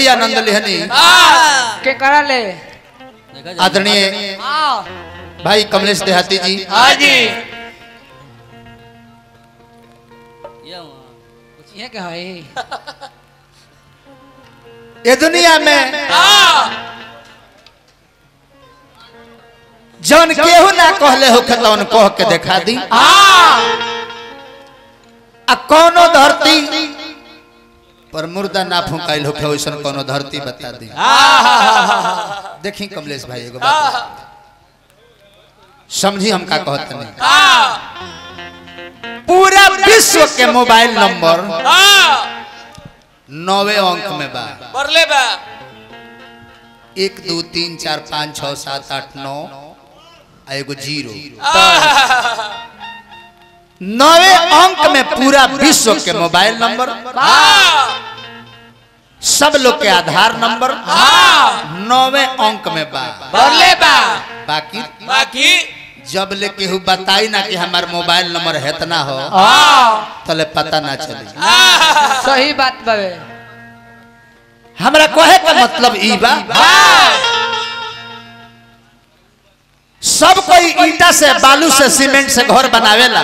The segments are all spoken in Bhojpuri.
बड़ी आनंद लेहनी के करा ले आदरणीय आओ भाई कमलेश देहाती जी हाँ जी ये क्या है ये दुनिया में जौन केहू ना कहले हो तौन कह के देखा दी आ कोनो धरती पर मुर्दा ना फुकाइल होखे वैसन कोनो धरती बता दी देखी कमलेश भाई एगो बात समझी हम का कहत नहीं पूरा विश्व के मोबाइल नंबर नौवे अंक में बा बरले बा एक दो तीन चार पाँच छः सात आठ नौ आ एगो जीरो नौवे अंक में पूरा विश्व के मोबाइल नंबर सब लोग के आधार नंबर नौवे अंक में बा बरले बा बाकी बाकी जब ले केहू बताई ना कि हमार मोबाइल नंबर हेतना हो तले पता ना चली सही बात बाबे हमरा कहे का मतलब ई बा सब कोई ईटा से बालू से सीमेंट से घर बनावेला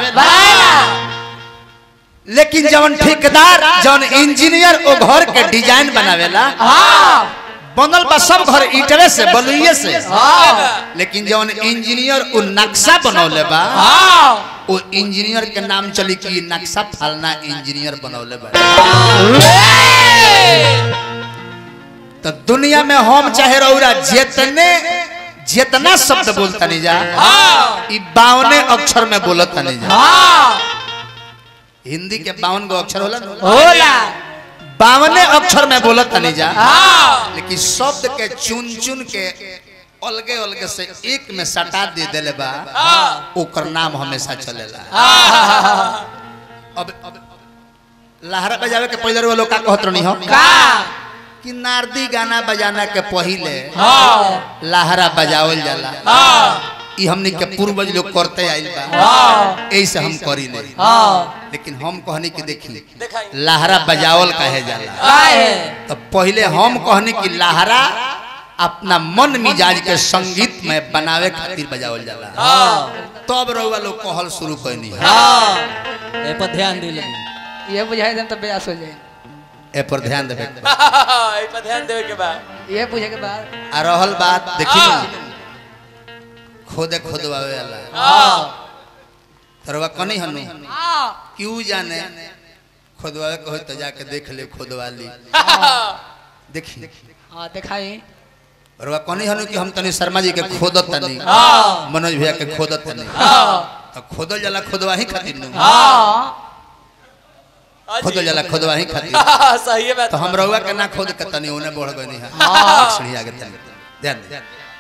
लेकिन जवन ठेकेदार जवन इंजीनियर ओ घर के डिजाइन बनावेला बनल बा सब घर ईटवे से बलुइये से लेकिन जवन इंजीनियर उ नक्शा बनौले बा ओ इंजीनियर के नाम चली कि नक्शा फलना इंजीनियर बनौले बा तो दुनिया में हम चाहे रौरा जितने जितना शब्द बोलता नहीं जा ई बावने अक्षर में बोलता नहीं जा हिंदी के बावन गो अक्षर होला ना होला बावने अक्षर में बोलता नहीं जा लेकिन शब्द के चुन चुन के अलगे अलगे से एक में सटा दे देले बा ओकर नाम हमेशा चलेला अब अब लहरा बजावे के पहले वालों का कहत रहनी हो का कि नारदी गाना बजाना के पहिले लहरा बजावल जाला ई हमनी के पूर्वज लोग करते आइल बा ऐसे हम करी नहीं लेकिन हम कहनी कि देखी दिखाई लहरा बजावल कहे जाला काहे तो पहले हम कहनी कि लहरा अपना मन मिजाज के संगीत में बनावे खातिर बजावल जाला तब रउआ लोग कहल शुरू करनी है ए पर ध्यान दे लगी ये बुझाई देम तो बेयास हो जाए ए पर ध्यान देवे के बा। ए पर ध्यान देवे के बा ये पूछे के बाद आ रहल बात देखी ना खोदे खोदवावे वाला तरवा कनी हनु क्यों जाने खोदवावे कहो तो जाके देख ले खोदवा ली देखी हाँ दिखाई रवा कनी हनु कि हम तनी शर्मा जी के खोदत तनी मनोज भैया के खोदत तनी तो खोदल जाला खोदवा ही खातिर नु खोदल जाला खोदवा ही खातिर सही है बात तो हम रउआ के ना खोद के तनी ओने बढ़ गनी है सीढ़ी आगे तनी ध्यान दे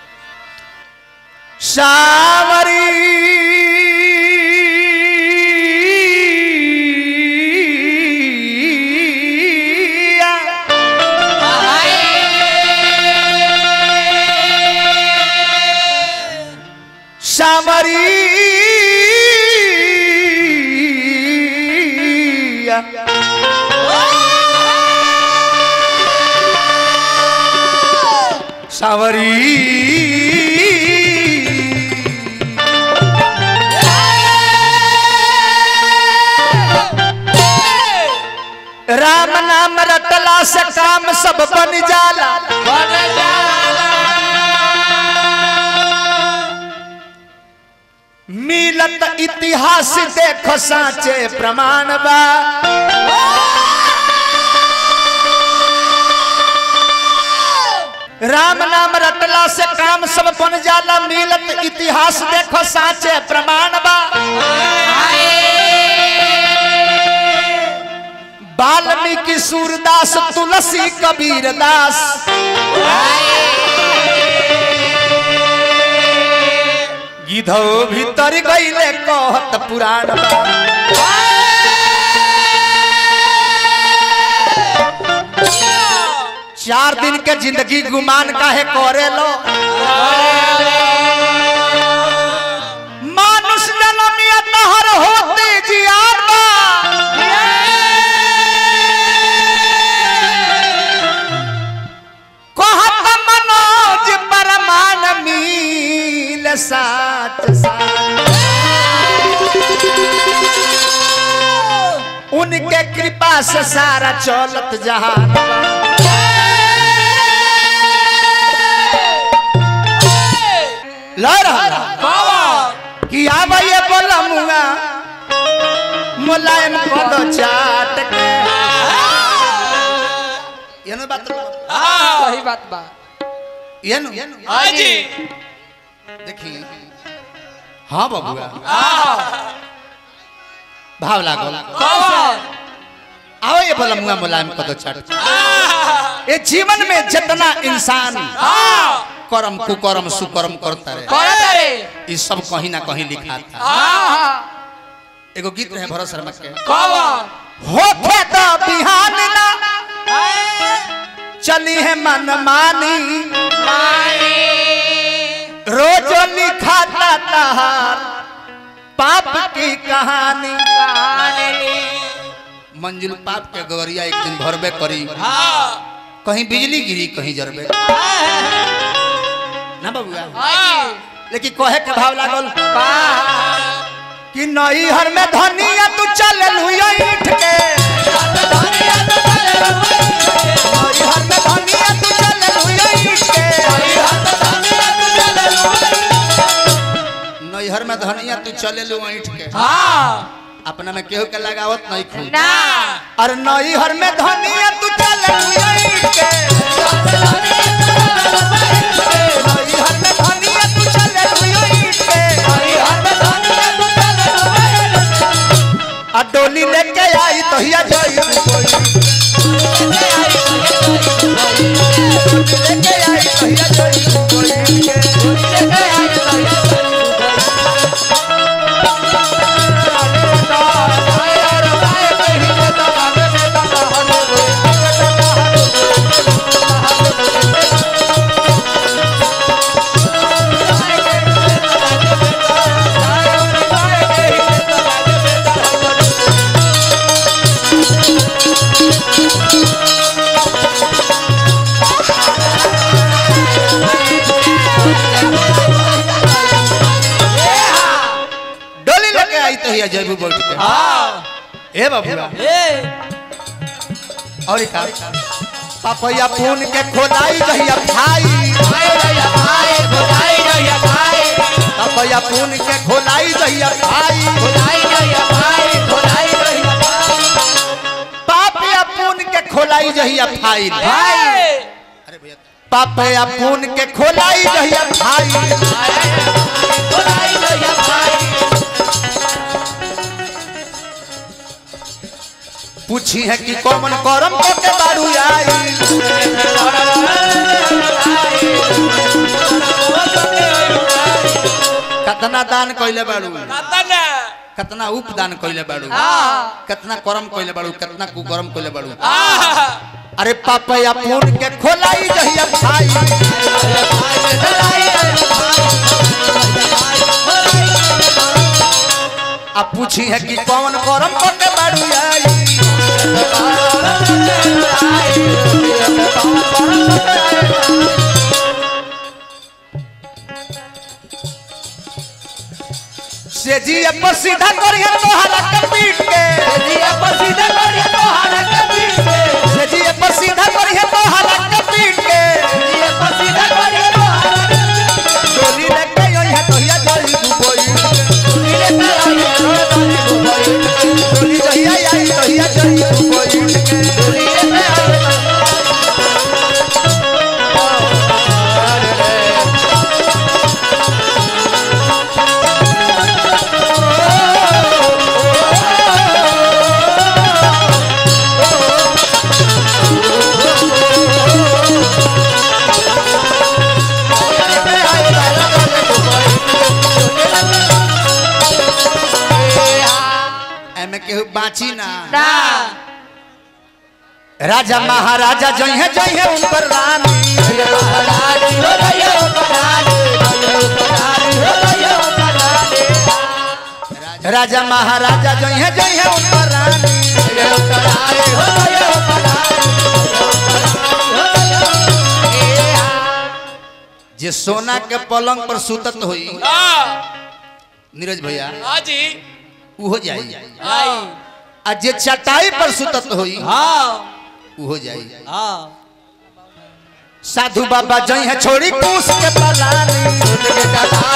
सावरी सावरी सावरी राम नाम रटला से काम सब बन जाला मिलत इतिहास देख साचे प्रमाण बा राम नाम रटला से काम सब बन जाला मिलत इतिहास देखो साचे प्रमाण बा वाल्मीकि सूरदास तुलसी कबीर दास गिधो भीतर गईले कहत पुराण बा चार दिन के जिंदगी गुमान काहे करे लो मानुष जन्मिया तहर होते जियान बा चलत सारा उनके कृपा से सारा चलत जहान लड़ कि आवा ये बोला मुआ मुलायम पद चाट के ये ना बात सही बात बा ये ना हाँ जी देखी हाँ बबुआ भाव लागल आओ ये बोला मुआ मुलायम पद चाट ये जीवन में जितना इंसान कर्म कुकर्म सुकर्म करता रहे करत रे ये सब कहीं ना कहीं लिखा था हाँ हाँ एगो गीत रहे भरत शर्मा के कौन होखे तो बिहान ना चली है मन मानी रोज लिखाता तहार पाप की कहानी मंजुल पाप के गवरिया एक दिन भरबे करी कहीं बिजली गिरी कहीं जरबे ना बबुआ लेकिन कहे के भाव लागल कि नई हर में धनिया तू चल लुया ईठ के नई हर में धनिया तू चल लुया ईठ के नैहर में धनिया तू चले लू ईठ के अपना में केहू के लगावत नहीं खू और नैहर में धनिया तू चले लू ईठ के नैहर में धनिया तू चले लू ईठ के आ डोली लेके आई तो हिया जाई लेके आई तो हिया जाई डोली लेके आई तो हिया जाई बैठ के ए बाबूरा और का पापया पून के खोलाई जहिया भाई पापया पून के खोलाई जहिया भाई पापया पून के खोलाई जहिया भाई अरे भैया पापया पून के खोलाई जहिया भाई पूछी है कि कौन करम के बारू आई कतना दान कइले बारू कतना उपदान कइले बारू कतना करम कइले बारू कतना कुकर्म कइले बारू अरे पापया पून के खोलाई जहिया भाई अब पूछी है कि कौन करम के बारू आई से जी पर सीधा करिए तोहरा के पीट के से जी पर सीधा करिए तोहरा के पीट के डोली लेके आई है तो हिया जल्दी डूबोई डोली जहिया आई तो हिया जल्दी डूबोई एमे केहू बाची ना राजा महाराजा जइहे जइहे उनकर रानी राजा महाराजा जइहे जइहे उनकर रानी जे सोना के पलंग पर सुतत होई नीरज भैया हाँ जी उहो जाई हाँ आ जे चटाई पर सुतत होई हाँ उहो जाई हाँ साधु बाबा जई है छोड़ी पूस के पलानी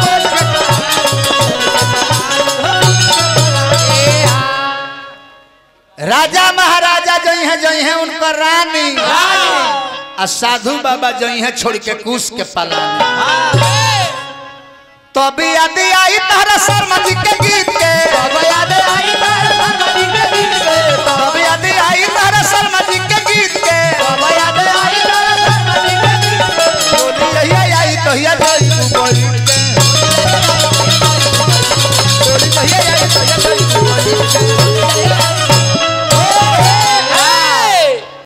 राजा महाराजा जई है जई है उनकर रानी आ साधु बाबा जई है छोड़ के कूस के पलानी तभी यदि आई तारा शर्मा जी के गीत